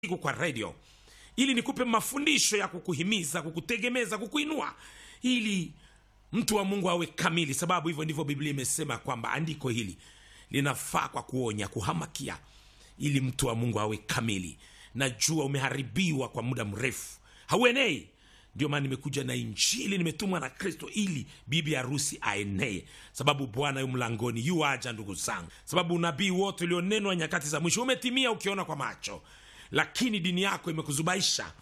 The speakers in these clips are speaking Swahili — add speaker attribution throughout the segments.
Speaker 1: siku kwa radio ili nikupe mafundisho ya kukuhimiza kukutegemeza kukuinua ili mtu wa mungu awe kamili sababu hivyo ndivyo biblia imesema kwamba andiko hili linafaa kwa kuonya kuhamakia ili mtu wa mungu awe kamili najua umeharibiwa kwa muda mrefu hauenei ndio maana nimekuja na injili nimetumwa na kristo ili bibi harusi aenee sababu bwana yu mlangoni yu aja ndugu zangu sababu unabii wote ulionenwa nyakati za mwisho umetimia ukiona kwa macho lakini dini yako imekuzubaisha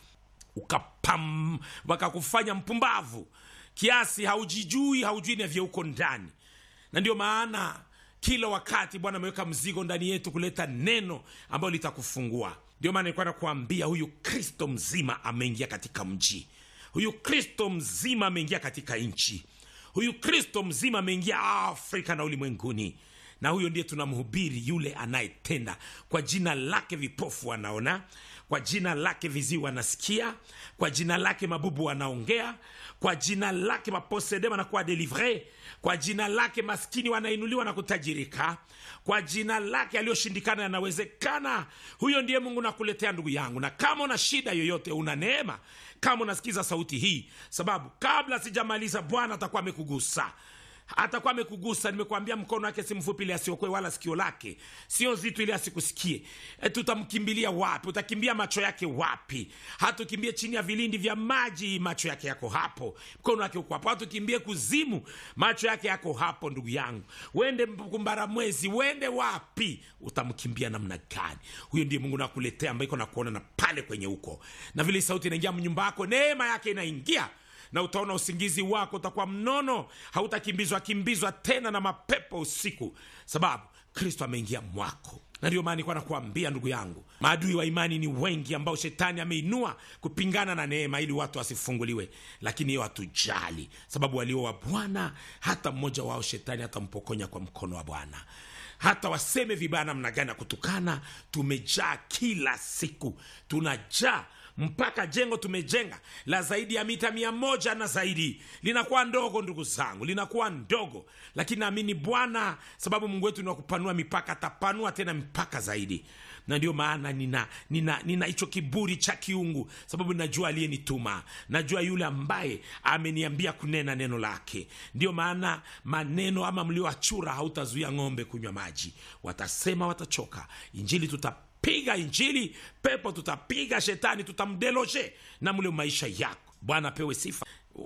Speaker 1: ukapam wakakufanya mpumbavu kiasi haujijui haujui navyo uko ndani na ndio maana kila wakati bwana ameweka mzigo ndani yetu kuleta neno ambayo litakufungua ndio maana nilikuwa nakuambia huyu kristo mzima ameingia katika mji huyu kristo mzima ameingia katika nchi huyu kristo mzima ameingia afrika na ulimwenguni na huyo ndiye tunamhubiri yule anayetenda kwa jina lake vipofu wanaona kwa jina lake viziwi wanasikia kwa jina lake mabubu wanaongea kwa jina lake maposede wanakuwa delivre kwa jina lake maskini wanainuliwa na kutajirika kwa jina lake aliyoshindikana yanawezekana huyo ndiye mungu nakuletea ndugu yangu na kama una shida yoyote una neema kama unasikiza sauti hii sababu kabla sijamaliza bwana atakuwa amekugusa atakuwa amekugusa nimekuambia mkono wake si mfupi ili asiokwe wala sikio lake sio zito ili asikusikie e, tutamkimbilia wapi utakimbia macho yake wapi hatukimbie chini ya vilindi vya maji macho yake yako hapo mkono wake uko hapo hatukimbie kuzimu macho yake yako hapo ndugu yangu wende kumbara mwezi wende wapi utamkimbia namna gani huyo ndiye mungu nakuletea ambaye iko nakuona na pale kwenye huko na vile sauti inaingia mnyumba yako neema yake inaingia na utaona usingizi wako utakuwa mnono hautakimbizwa kimbizwa tena na mapepo usiku sababu kristo ameingia mwako na ndio maana nilikuwa nakuambia ndugu yangu maadui wa imani ni wengi ambao shetani ameinua kupingana na neema ili watu wasifunguliwe lakini hiyo hatujali sababu walio wa bwana hata mmoja wao shetani hatampokonya kwa mkono wa bwana hata waseme vibaya namna gani ya kutukana tumejaa kila siku tunajaa mpaka jengo tumejenga la zaidi ya mita mia moja na zaidi linakuwa ndogo ndugu zangu linakuwa ndogo lakini naamini bwana sababu mungu wetu ni wa kupanua mipaka atapanua tena mipaka zaidi na ndio maana nina nina nina hicho kiburi cha kiungu sababu najua aliyenituma najua yule ambaye ameniambia kunena neno lake ndio maana maneno ama mlioachura hautazuia ng'ombe kunywa maji watasema watachoka injili tuta piga injili pepo tutapiga shetani tutamdeloje na mle maisha yako bwana apewe sifa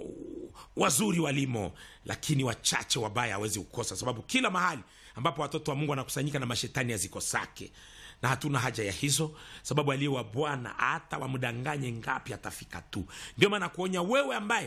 Speaker 1: wazuri walimo lakini wachache wabaya hawezi kukosa sababu kila mahali ambapo watoto wa mungu wanakusanyika na mashetani hazikosake na hatuna haja ya hizo sababu aliye wa bwana hata wamdanganye ngapi atafika tu ndio maana kuonya wewe ambaye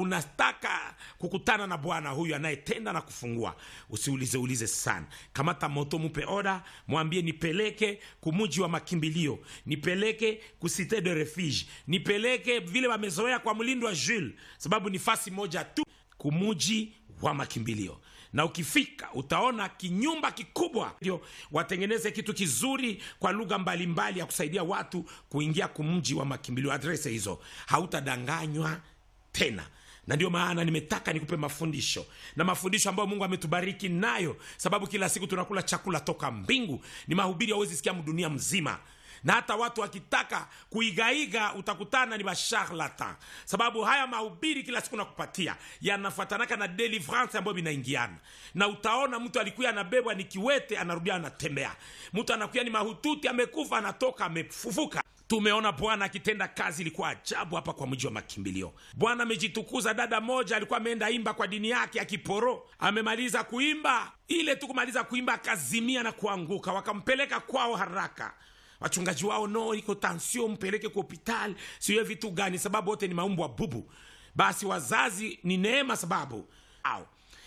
Speaker 1: unataka kukutana na bwana huyu anayetenda na kufungua usiulize ulize sana kamata moto mupe oda mwambie nipeleke kumuji wa makimbilio nipeleke kusite de refuge nipeleke vile wamezoea kwa mlindo wa jules sababu ni fasi moja tu kumuji wa makimbilio na ukifika utaona kinyumba kikubwa ndio watengeneze kitu kizuri kwa lugha mbalimbali ya kusaidia watu kuingia kumji wa makimbilio adrese hizo hautadanganywa tena na ndio maana nimetaka nikupe mafundisho na mafundisho ambayo mungu ametubariki nayo sababu kila siku tunakula chakula toka mbingu ni mahubiri hauwezi sikia dunia mzima na hata watu wakitaka kuigaiga utakutana ni basharlatan sababu haya mahubiri kila siku nakupatia yanafatanaka na deliverance ambayo vinaingiana na utaona mtu alikuya anabebwa ni kiwete anarudia anatembea mtu anakuya ni mahututi amekufa anatoka amefufuka tumeona bwana akitenda kazi ilikuwa ajabu hapa kwa mji wa makimbilio bwana amejitukuza dada moja alikuwa ameenda imba kwa dini yake akiporo amemaliza kuimba ile tu kumaliza kuimba akazimia na kuanguka wakampeleka kwao haraka wachungaji wao no iko tansio mpeleke kwa hospitali siwe vitu gani sababu wote ni maumbo wa bubu basi wazazi ni neema sababu au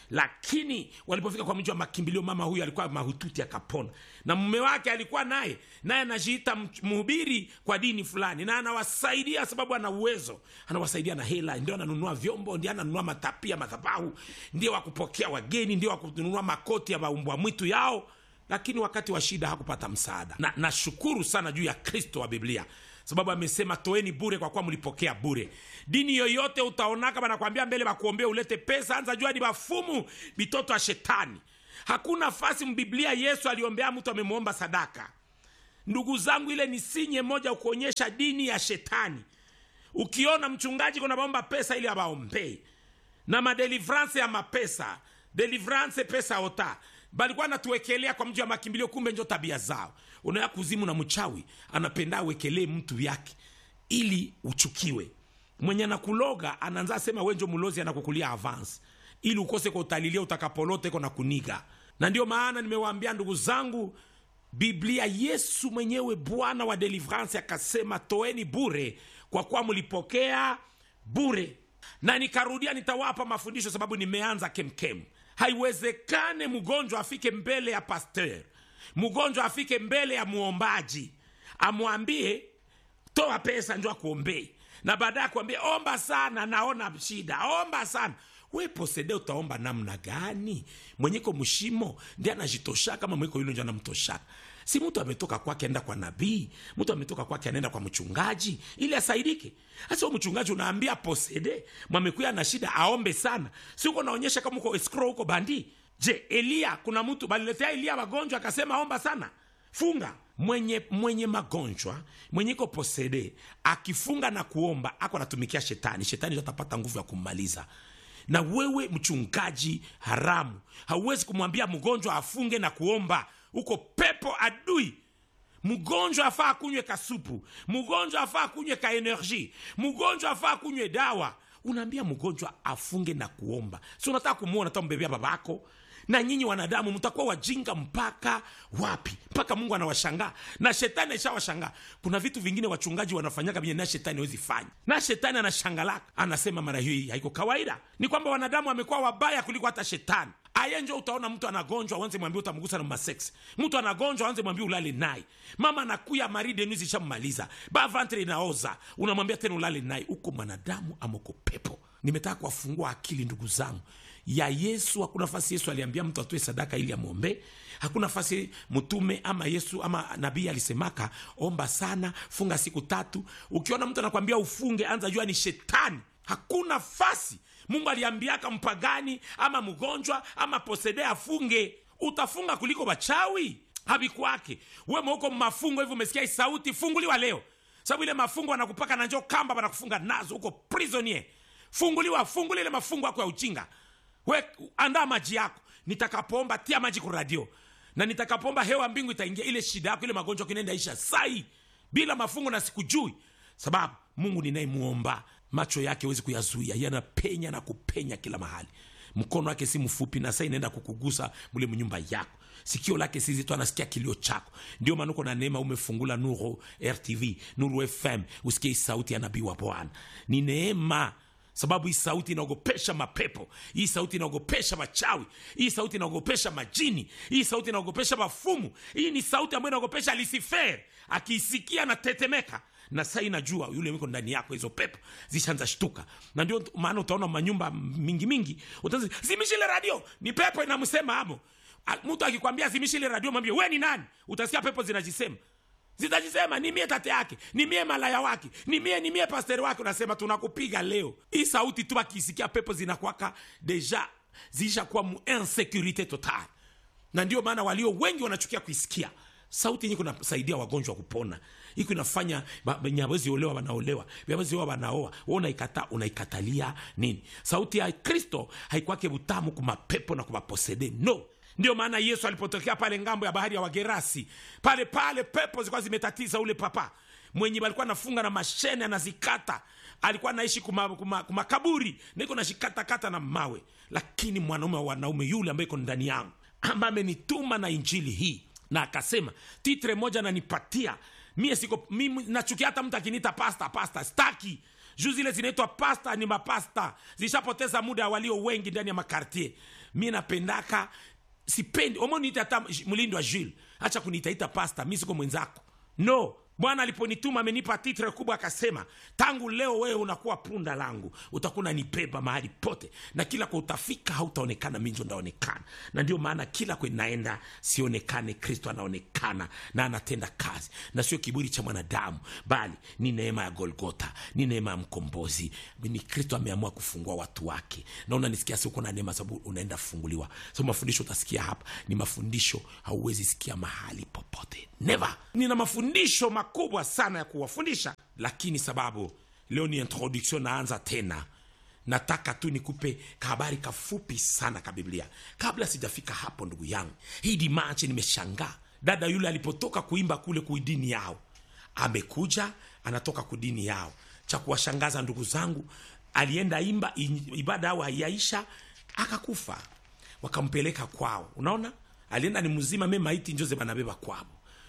Speaker 1: lakini walipofika kwa mji wa makimbilio mama huyu alikuwa mahututi akapona na mume wake alikuwa naye naye anajiita mhubiri kwa dini fulani na anawasaidia sababu ana uwezo anawasaidia na hela ndio ananunua vyombo ndio ananunua matapia madhabahu ndio wakupokea wageni ndio wakununua makoti ya maumbwa mwitu yao lakini wakati wa shida hakupata msaada na nashukuru sana juu ya kristo wa biblia sababu amesema toeni bure kwa kuwa mlipokea bure dini yoyote utaonaka banakwambia mbele bakuombea ulete pesa anza jua ni bafumu bitoto ya shetani hakuna fasi mbiblia yesu aliombea mtu amemwomba sadaka ndugu zangu ile ni sinye moja kuonyesha dini ya shetani ukiona mchungaji kuna baomba pesa ili abaombei na madelivrance ya mapesa delivrance pesa ota balikuwa natuwekelea kwa mji wa makimbilio kumbe njo tabia zao unaya kuzimu na mchawi anapenda awekelee mtu yake ili uchukiwe mwenye anakuloga anaanza sema wenjo mulozi anakukulia avance ili ukose kwa utalilia utakapolote ko na kuniga na ndio maana nimewaambia ndugu zangu biblia yesu mwenyewe bwana wa delivrance akasema toeni bure kwa kuwa mlipokea bure na nikarudia nitawapa mafundisho sababu nimeanza kemkem haiwezekane mgonjwa afike mbele ya pasteur mgonjwa afike mbele ya muombaji amwambie toa pesa njo akuombei na baadaye akuambia omba sana naona shida omba sana we posede utaomba namna gani mwenyeko mshimo ndi anajitoshaka kama mweko yule njo anamtoshaka si mtu ametoka kwake anaenda kwa nabii mtu ametoka kwake anaenda kwa mchungaji ili asaidike hasa mchungaji unaambia posede mwamekuya na shida aombe sana si uko naonyesha kama uko escrow huko bandi je eliya kuna mtu baliletea eliya magonjwa akasema omba sana funga mwenye mwenye magonjwa mwenye iko posede akifunga na kuomba ako anatumikia shetani shetani atapata nguvu ya kummaliza na wewe mchungaji haramu hauwezi kumwambia mgonjwa afunge na kuomba uko pepo adui mgonjwa afaa kunywe kasupu mgonjwa afaa kunywe ka energie mgonjwa afaa kunywe dawa unaambia mgonjwa afunge na kuomba si unataka kumwona tambebea babako na nyinyi wanadamu mtakuwa wajinga mpaka wapi mpaka mungu anawashangaa na shetani aishawashangaa kuna vitu vingine wachungaji wanafanyaga vyenye na shetani hawezi fanya na shetani anashangalaka anasema mara hii haiko kawaida ni kwamba wanadamu wamekuwa wabaya kuliko hata shetani aye njo utaona mtu anagonjwa wanze mwambia utamgusa na masex mtu anagonjwa wanze mwambia ulale naye mama anakuya maride nuzi ishammaliza ba vantre inaoza unamwambia tena ulale naye uko mwanadamu amoko pepo nimetaka kuwafungua akili ndugu zangu ya yesu hakuna nafasi yesu aliambia mtu atoe sadaka ili amwombee hakuna nafasi mtume ama yesu ama nabii alisemaka omba sana funga siku tatu ukiona mtu anakwambia ufunge anza jua ni shetani hakuna fasi mungu aliambiaka mpagani ama mgonjwa ama posede afunge utafunga kuliko wachawi havikwake we mauko mafungo hivi umesikia hii sauti funguliwa leo sababu ile mafungo wanakupaka na njo kamba wanakufunga nazo uko prisonier funguliwa funguli ile mafungo yako ya uchinga we andaa maji yako nitakapoomba tia maji ku radio na nitakapoomba hewa mbingu itaingia ile shida yako ile magonjwa kinaenda isha sai bila mafungo na sikujui sababu mungu ninayemwomba macho yake wezi kuyazuia yanapenya na kupenya kila mahali mkono wake si mfupi na saa inaenda kukugusa mule mnyumba yako sikio lake si zito anasikia kilio chako ndio maana uko na neema umefungula nuru rtv nuru fm usikie hii sauti ya nabii wa bwana ni neema sababu hii sauti inaogopesha mapepo hii sauti inaogopesha machawi hii sauti inaogopesha majini hii sauti inaogopesha mafumu hii ni sauti ambayo inaogopesha lisifer akiisikia anatetemeka na saa inajua yule miko ndani yako hizo pepo zishaanza shtuka na ndio maana utaona manyumba mingi mingi utaanza zimishile radio ni pepo inamsema amo A- mtu akikwambia zimishile radio mwambie we ni nani utasikia pepo zinajisema zitajisema ni mie tate yake ni mie malaya wake ni mie ni mie pasteri wake unasema tunakupiga leo hii sauti tu akisikia pepo zinakwaka deja zishakuwa mu insecurite total na ndio maana walio wengi wanachukia kuisikia sauti yenye kunasaidia wagonjwa kupona iko inafanya nyawezi olewa wanaolewa vyawezi oa wanaoa we unaikata unaikatalia nini sauti ya kristo haikwake butamu kumapepo na kumaposede no ndio maana yesu alipotokea pale ngambo ya bahari ya wagerasi pale pale pepo zilikuwa zimetatiza ule papa mwenye alikuwa nafunga na mashene anazikata alikuwa naishi kumakaburi kuma, kuma makaburi, niko nashikatakata na mawe lakini mwanaume wa wanaume yule ambaye iko ndani yangu ambaye amenituma na injili hii na akasema titre moja nanipatia mie siko mimi nachukia hata mtu akiniita pasta pasta staki juu zile zinaitwa pasta ni mapasta zishapoteza muda walio wengi ndani ya makartier mi napendaka sipendi omoniita hata mlindi wa jules hacha kuniitaita pasta mi siko mwenzako no bwana aliponituma amenipa titre kubwa akasema tangu leo wewe unakuwa punda langu utakuwa unanibeba mahali pote na kila kwa utafika hautaonekana minjo ndaonekana na ndio maana kila kwe naenda sionekane kristo anaonekana na anatenda kazi na sio kiburi cha mwanadamu bali ni neema ya golgota ni neema ya mkombozi ni kristo ameamua kufungua watu wake na unanisikia si uko na neema sababu unaenda kufunguliwa so mafundisho utasikia hapa ni mafundisho hauwezi sikia mahali popote never nina mafundisho makubwa sana ya kuwafundisha lakini sababu leo ni introduction naanza tena nataka tu nikupe kahabari kafupi sana ka biblia kabla sijafika hapo ndugu yangu hii dimache nimeshangaa dada yule alipotoka kuimba kule kuidini yao amekuja anatoka kudini yao cha kuwashangaza ndugu zangu alienda imba ibada ao haiyaisha akakufa wakampeleka kwao unaona alienda ni mzima me maiti njoze banabeba kwao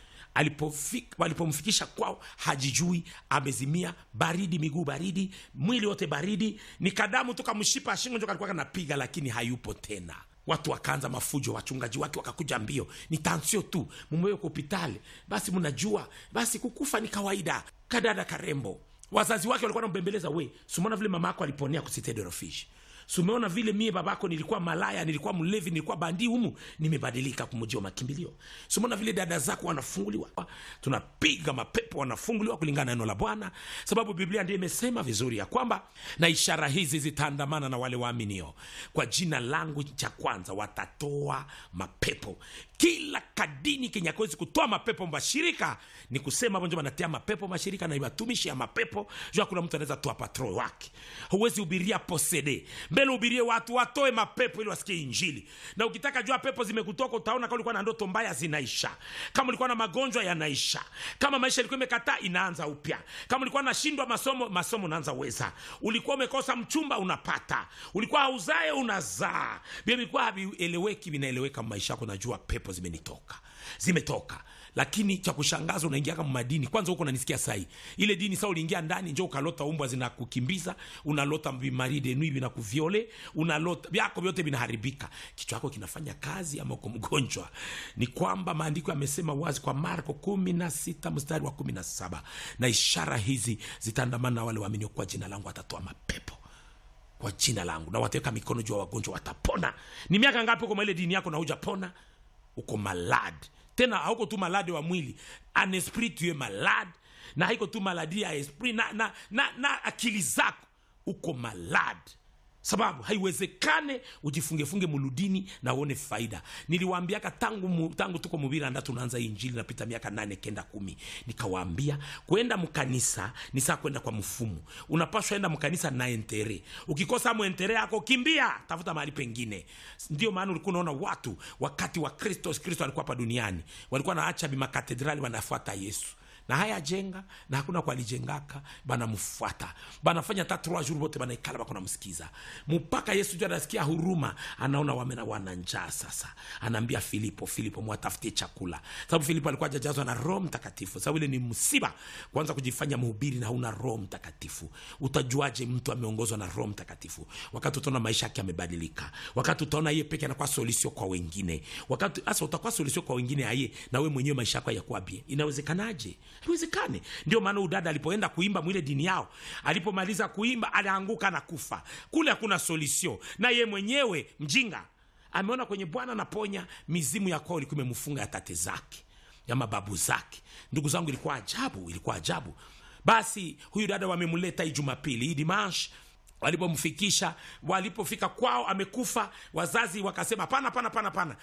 Speaker 1: alipofika walipomfikisha kwao hajijui amezimia baridi miguu baridi mwili wote baridi ni kadamu toka mshipa shingo njo kalikuwa kanapiga lakini hayupo tena watu wakaanza mafujo wachungaji wake wakakuja mbio ni tansio tu mumewe hospitali basi mnajua basi kukufa ni kawaida kadada karembo wazazi wake walikuwa nambembeleza we sumona vile mama yako aliponea kusitedorofish sumeona vile mie babako nilikuwa malaya nilikuwa mlevi nilikuwa bandi humu nimebadilika kumujia makimbilio sumeona vile dada zako wanafunguliwa tunapiga mapepo wanafunguliwa kulingana na neno la bwana sababu biblia ndio imesema vizuri ya kwamba na ishara hizi zitaandamana na wale waaminio kwa jina langu cha kwanza watatoa mapepo kila kadini kenye akuwezi kutoa mapepo mashirika ni kusema bonjo wanatia mapepo mashirika na watumishi ya mapepo jua kuna mtu anaweza toa patro wake huwezi hubiria posede mbele ubirie watu watoe mapepo ili wasikie injili na ukitaka jua pepo zimekutoka utaona kama ulikuwa na ndoto mbaya zinaisha kama ulikuwa na magonjwa yanaisha kama maisha ilikuwa imekataa inaanza upya kama ulikuwa nashindwa masomo masomo unaanza weza ulikuwa umekosa mchumba unapata ulikuwa hauzae unazaa vilikuwa havieleweki vinaeleweka maisha yako najua pepo zimenitoka zimetoka lakini cha kushangaza unaingia kama madini kwanza huko unanisikia sahi ile dini saa uliingia ndani njo ukalota umbwa zinakukimbiza unalota vimari denui vinakuviole unalota vyako vyote vinaharibika kichwa chako kinafanya kazi ama uko mgonjwa ni kwamba maandiko yamesema wazi kwa marko kumi na sita mstari wa kumi na saba na ishara hizi zitaandamana na wale waaminio kwa jina langu watatoa mapepo kwa jina langu na wataweka mikono juu ya wagonjwa watapona ni miaka ngapi uko maile dini yako na hujapona uko malad tena hauko tu malade wa mwili an esprit tu es malade na haiko tu maladi ya esprit na, na, na, na akili zako uko malade sababu haiwezekane ujifungefunge muludini na uone faida niliwaambiaka tangu, mu, tangu tuko mubira nda tunaanza injili napita miaka nane kenda kumi nikawaambia kwenda mkanisa ni saa kwenda kwa mfumu unapashwa enda mkanisa na entere ukikosa mwentere yako kimbia tafuta mahali pengine ndio maana ulikuwa unaona watu wakati wa kristo kristo alikuwa hapa duniani walikuwa naacha bimakatedrali wanafuata yesu na haya jenga na hakuna kwalijengaka banamfuata banafanya ta trois jours bote banaikala bako namsikiza mpaka yesu ju anasikia huruma anaona wamena wana njaa sasa anaambia filipo filipo mwatafutie chakula sababu filipo alikuwa ajajazwa na roho mtakatifu sababu ile ni msiba kwanza kujifanya mhubiri na hauna roho mtakatifu utajuaje mtu ameongozwa na roho mtakatifu wakati utaona maisha yake yamebadilika wakati utaona yeye peke anakuwa solisio kwa wengine wakati hasa utakuwa solisio kwa wengine aye na we mwenyewe maisha yako yakuwa bie inawezekanaje haiwezekane ndio maana udada alipoenda kuimba mwile dini yao alipomaliza kuimba alianguka na kufa kule hakuna solisio na ye mwenyewe mjinga ameona kwenye bwana naponya mizimu ya kwao ilikuwa imemfunga ya tate zake ya mababu zake ndugu zangu ilikuwa ajabu ilikuwa ajabu basi huyu dada wamemleta hii jumapili hii dimanche walipomfikisha walipofika kwao amekufa wazazi wakasema hapana pana pana pana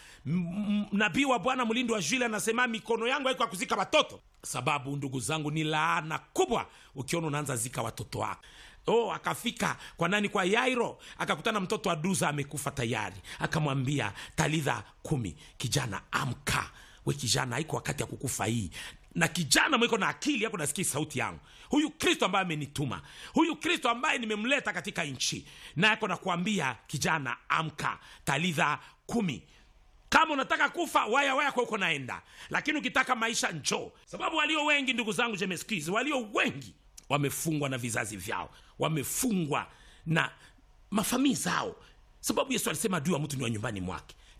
Speaker 1: nabii wa bwana mlindi wa jule anasema mikono yangu haiko kuzika watoto sababu ndugu zangu ni laana kubwa ukiona unaanza zika watoto wako oh akafika kwa nani kwa yairo akakutana mtoto wa duza amekufa tayari akamwambia talitha kumi kijana amka we kijana haiko wakati ya kukufa hii na kijana mwiko na akili yako nasikia sauti yangu huyu kristo ambaye amenituma huyu kristo ambaye nimemleta katika nchi na yako nakuambia kijana amka talitha kumi kama unataka kufa waya waya kwa uko naenda lakini ukitaka maisha njoo sababu walio wengi ndugu zangu jemeskizi walio wengi wamefungwa na vizazi vyao wamefungwa na mafamii zao sababu yesu alisema adui wa mtu ni wa nyumbani mwake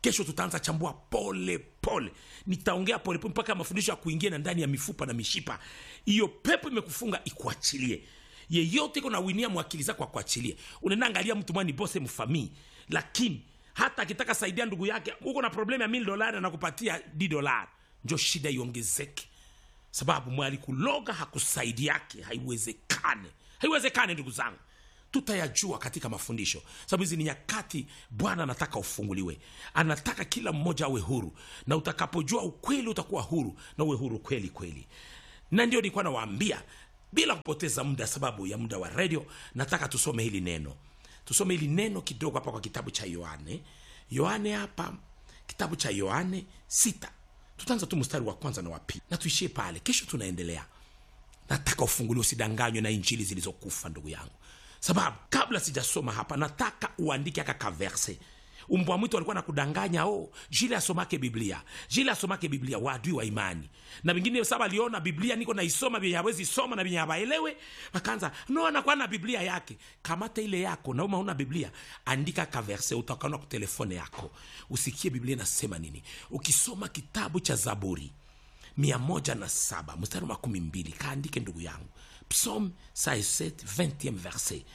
Speaker 1: kesho tutaanza chambua pole pole nitaongea pole pole mpaka mafundisho ya kuingia na ndani ya mifupa na mishipa hiyo pepo imekufunga ikuachilie yeyote iko nawinia mwakili zako akuachilie unaenda angalia mtu mwani bose mfamii lakini hata akitaka saidia ndugu yake uko na problemu ya mili dolari anakupatia d dolari njo shida iongezeke sababu mwalikuloga hakusaidi yake haiwezekane haiwezekane ndugu zangu tutayajua katika mafundisho sababu hizi ni nyakati bwana anataka ufunguliwe anataka kila mmoja awe huru na utakapojua ukweli utakuwa huru na uwe huru kweli kweli na ndio nilikuwa nawaambia bila kupoteza muda sababu ya muda wa redio nataka tusome hili neno tusome hili neno kidogo hapa kwa kitabu cha yohane yohane hapa kitabu cha yohane sita tutaanza tu mstari wa kwanza na wa pili na tuishie pale kesho tunaendelea nataka ufunguliwe usidanganywe na injili zilizokufa ndugu yangu sababu kabla sijasoma hapa nataka uandike aka kaverse umbwa mwitu alikuwa nakudanganya o jile asomake biblia jile asomake biblia waadui wa imani na vingine saba aliona biblia niko naisoma vyenye hawezi soma na vyenye hawaelewe akaanza no anakuwa na biblia yake kamata ile yako nauma una biblia andika kaverse utakaona ku telefone yako usikie biblia inasema nini ukisoma kitabu cha zaburi mia moja na saba mstari wa makumi mbili kaandike ndugu yangu psalm 67 20 verset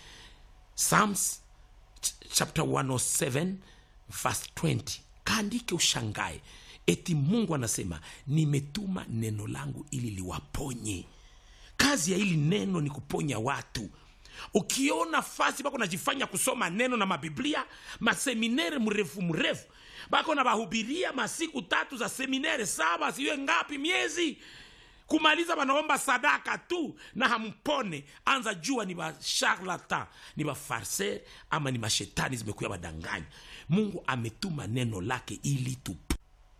Speaker 1: psalms ch- chapter 107 verse 20 kaandike ushangae eti mungu anasema nimetuma neno langu ili liwaponye kazi ya hili neno ni kuponya watu ukiona fasi bako najifanya kusoma neno na mabiblia maseminere mrefu mrefu bako na bahubiria masiku tatu za seminere saba siwe ngapi miezi kumaliza wanaomba sadaka tu na hampone anza jua ni basharlatan ni bafarser ama ni mashetani zimekuya badanganya mungu ametuma neno lake ili tup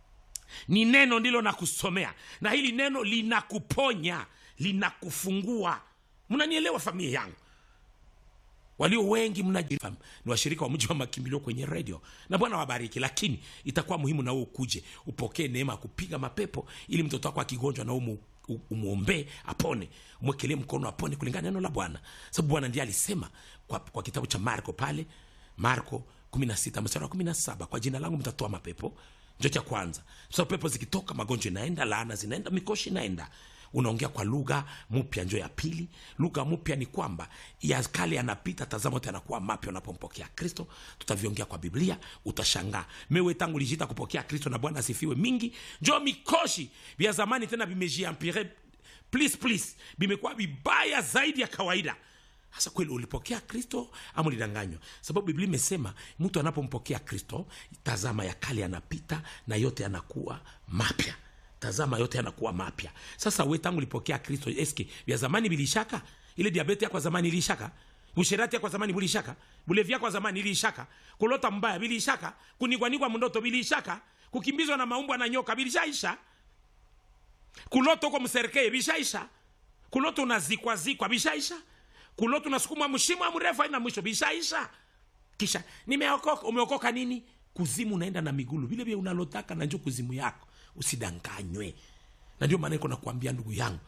Speaker 1: ni neno ndilo nakusomea na hili neno linakuponya linakufungua mnanielewa familia yangu walio wengi mnajifahamu ni washirika wa mji wa makimbilio kwenye redio na bwana wabariki lakini itakuwa muhimu na wewe ukuje upokee neema ya kupiga mapepo ili mtoto wako akigonjwa na umu umwombee apone mwekelee mkono apone kulingana na neno la bwana sababu bwana ndiye alisema kwa, kwa kitabu cha marko pale marko 16 mstari wa 17 kwa jina langu mtatoa mapepo njo cha kwanza sababu pepo zikitoka magonjwa inaenda laana zinaenda mikoshi inaenda unaongea kwa lugha mpya njo ya pili lugha mpya ni kwamba ya kale yanapita tazama yote yanakuwa mapya unapompokea kristo tutaviongea kwa biblia utashangaa mewe tangu lijita kupokea kristo na bwana asifiwe mingi njo mikoshi vya zamani tena vimejiampire please please vimekuwa vibaya zaidi ya kawaida hasa kweli ulipokea kristo ama ulidanganywa sababu biblia imesema mtu anapompokea kristo tazama ya kale yanapita na yote yanakuwa mapya tazama yote yanakuwa mapya sasa we tangu ulipokea kristo eske vya zamani vilishaka ile diabete yako ya zamani ilishaka usherati yako ya zamani bulishaka bulevi yako ya zamani ilishaka kulota mbaya vilishaka kunigwanigwa mndoto vilishaka kukimbizwa na maumbwa na nyoka vilishaisha kulota uko mserkeye vishaisha kulota unazikwazikwa vishaisha kulota unasukumwa mshimo mrefu aina mwisho vishaisha kisha nimeokoka umeokoka nini kuzimu unaenda na migulu vile vile unalotaka na njo kuzimu yako usidanganywe na ndio maana iko nakuambia ndugu yangu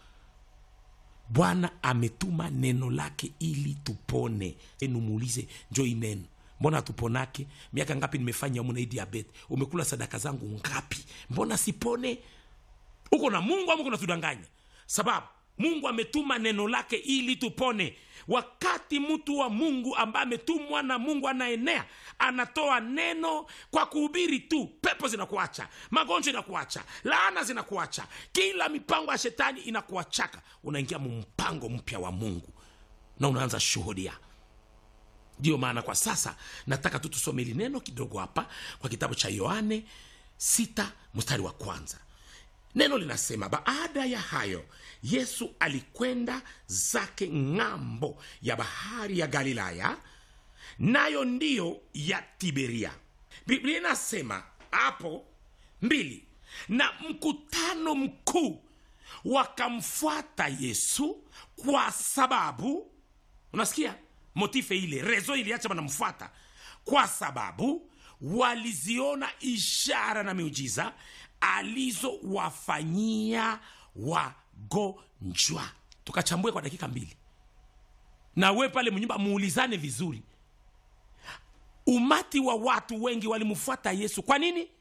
Speaker 1: bwana ametuma neno lake ili tupone enumuulize njo ineno mbona hatuponake miaka ngapi nimefanya muna hii diabete umekula sadaka zangu ngapi mbona sipone uko na mungu ama uko natudanganya sababu mungu ametuma neno lake ili tupone wakati mtu wa mungu ambaye ametumwa na mungu anaenea anatoa neno kwa kuhubiri tu pepo zinakuacha magonjwa inakuacha laana zinakuacha kila mipango ya shetani inakuachaka unaingia mumpango mpya wa mungu na unaanza shuhudia ndiyo maana kwa sasa nataka tu tusome hili neno kidogo hapa kwa kitabu cha yohane 6 mstari wa kwanza neno linasema baada ya hayo yesu alikwenda zake ng'ambo ya bahari ya galilaya nayo ndiyo ya tiberia biblia inasema hapo mbili na mkutano mkuu wakamfuata yesu kwa sababu unasikia motife ile rezo iliacha wanamfuata kwa sababu waliziona ishara na miujiza alizowafanyia wagonjwa tukachambue kwa dakika mbili na we pale mnyumba muulizane vizuri umati wa watu wengi walimfuata yesu kwa nini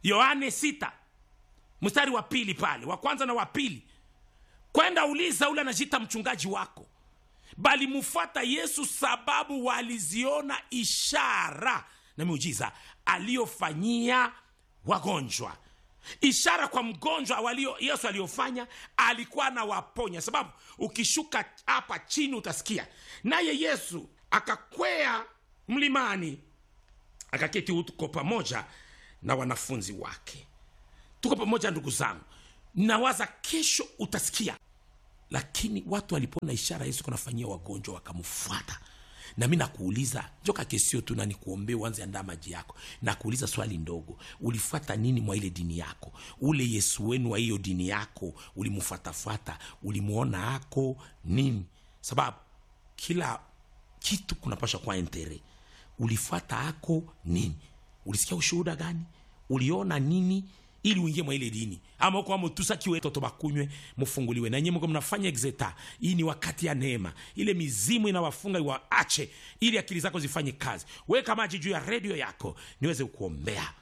Speaker 1: yohane sita mstari wa pili pale wa kwanza na wa pili kwenda uliza ule anajita mchungaji wako bali mfuata yesu sababu waliziona ishara na miujiza aliyofanyia wagonjwa ishara kwa mgonjwa walio yesu aliyofanya alikuwa anawaponya sababu ukishuka hapa chini utasikia naye yesu akakwea mlimani akaketi huko pamoja na wanafunzi wake tuko pamoja ndugu zangu nawaza kesho utasikia lakini watu walipona ishara yesu kunafanyia wagonjwa wakamfuata na mi nakuuliza joka kesio tu nanikuombee uanze andaa maji yako nakuuliza swali ndogo ulifuata nini mwa ile dini yako ule yesu wenu wa hiyo dini yako ulimfuatafuata ulimwona ako nini sababu kila kitu kunapasha kuwa entere ulifuata ako nini ulisikia ushuhuda gani uliona nini ili uingie mwa ile dini ama uko amotusakiwe toto bakunywe mufunguliwe na nyie mko mnafanya exeta hii ni wakati ya neema ile mizimu inawafunga iwaache ili akili zako zifanye kazi weka maji juu ya redio yako niweze kuombea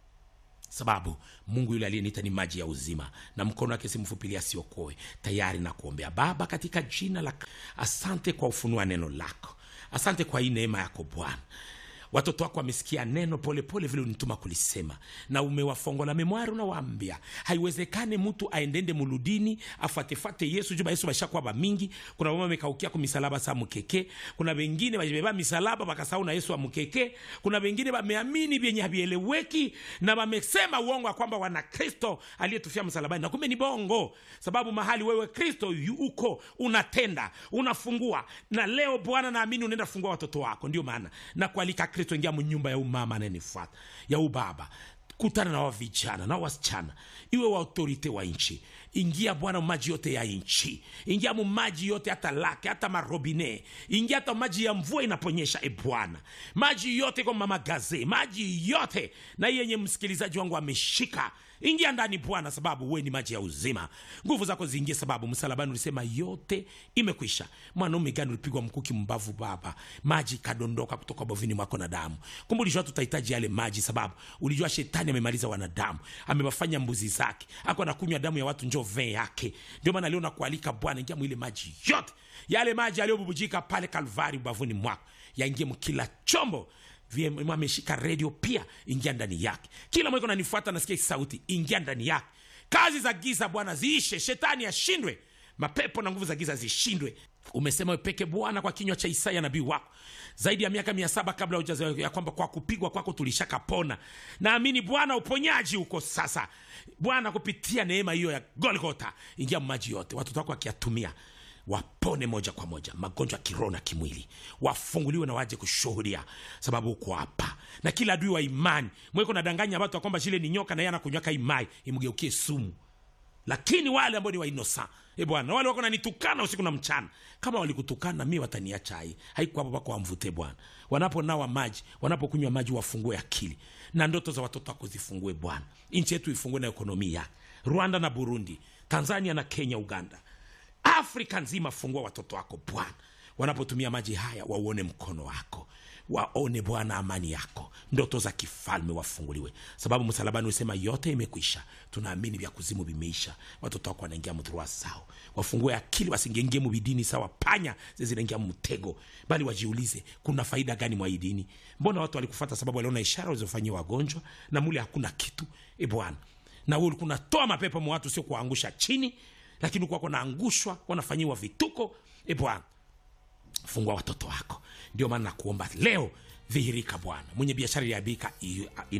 Speaker 1: sababu mungu yule aliyeniita ni maji ya uzima na mkono wake simfupilia asiokoe tayari na kuombea baba katika jina la asante kwa ufunua neno lako asante kwa hii neema yako bwana watoto wako wamesikia neno polepole vile unituma kulisema na umewafongola memwari unawaambia haiwezekane mtu aendende muludini afatefate yesu juba yesu bashakuwa bamingi kuna bama mekaukia ku misalaba sa mukeke kuna bengine bajibeba misalaba bakasahau na yesu wa mukeke kuna bengine bameamini vyenye havieleweki na bamesema uongo ya kwamba wana kristo aliyetufia msalabani na kumbe ni bongo sababu mahali wewe kristo yu- uko unatenda unafungua na leo bwana naamini unaenda fungua watoto wako ndio maana na kualika kristo ingia mnyumba ya umama anayenifuata ya ubaba kutana na wavijana na wasichana iwe wa autorite wa nchi ingia bwana maji yote ya nchi ingia mu maji yote hata lake hata marobine ingia hata maji ya mvua inaponyesha e bwana maji yote kwa mama gaze maji yote na hii yenye msikilizaji wangu ameshika ingia ndani bwana sababu we ni maji ya uzima nguvu zako ziingie sababu msalabani ulisema yote imekwisha mwanaume gani ulipigwa mkuki mbavu baba maji kadondoka kutoka bovini mwako na damu kumbe ulijua tutahitaji yale maji sababu ulijua shetani amemaliza wanadamu amewafanya mbuzi zake ako anakunywa damu ya watu njo vee yake ndio maana leo nakualika bwana ingia mwile maji yote yale maji yaliyobubujika pale kalvari ubavuni mwako yaingie mkila chombo VM ameshika redio pia ingia ndani yake kila mweko nanifuata nasikia hii sauti ingia ndani yake kazi za giza bwana ziishe shetani ashindwe mapepo na nguvu za giza zishindwe umesema wepeke bwana kwa kinywa cha isaya nabii wako zaidi ya miaka mia saba kabla hujazaliwa ya kwamba kwa kupigwa kwako tulishakapona naamini bwana uponyaji uko sasa bwana kupitia neema hiyo ya golgota ingia maji yote watoto wako wakiyatumia wapone moja kwa moja magonjwa ya kiroho na kimwili wafunguliwe na waje kushuhudia sababu uko hapa na kila adui wa imani mweko nadanganya watu ya kwamba shile ni nyoka na yeye anakunywaka imai imgeukie sumu lakini wale ambao ni wainosa e bwana wale wako nanitukana usiku na mchana kama walikutukana mi wataniacha hai haiko hapo pako wamvute bwana wanaponawa maji wanapokunywa maji wafungue akili na ndoto za watoto wako zifungue bwana nchi yetu ifungue na ekonomi yake rwanda na burundi tanzania na kenya uganda afrika nzima fungua watoto wako bwana wanapotumia maji haya wauone mkono wako waone bwana amani yako ndoto za kifalme wafunguliwe sababu msalabani usema yote imekwisha tunaamini vya kuzimu vimeisha watoto wako wanaingia mdhurua sao wafungue akili wasingengie mubidini sawa panya zinaingia mtego bali wajiulize kuna faida gani mwa hii dini mbona watu walikufata sababu waliona ishara walizofanyia wagonjwa na mule hakuna kitu e bwana na wewe ulikuwa unatoa mapepo mwa watu sio kuwaangusha chini lakini ulikuwa naangushwa wanafanyiwa vituko e bwana fungua watoto wako ndio maana nakuomba leo dhihirika bwana mwenye biashara iliabika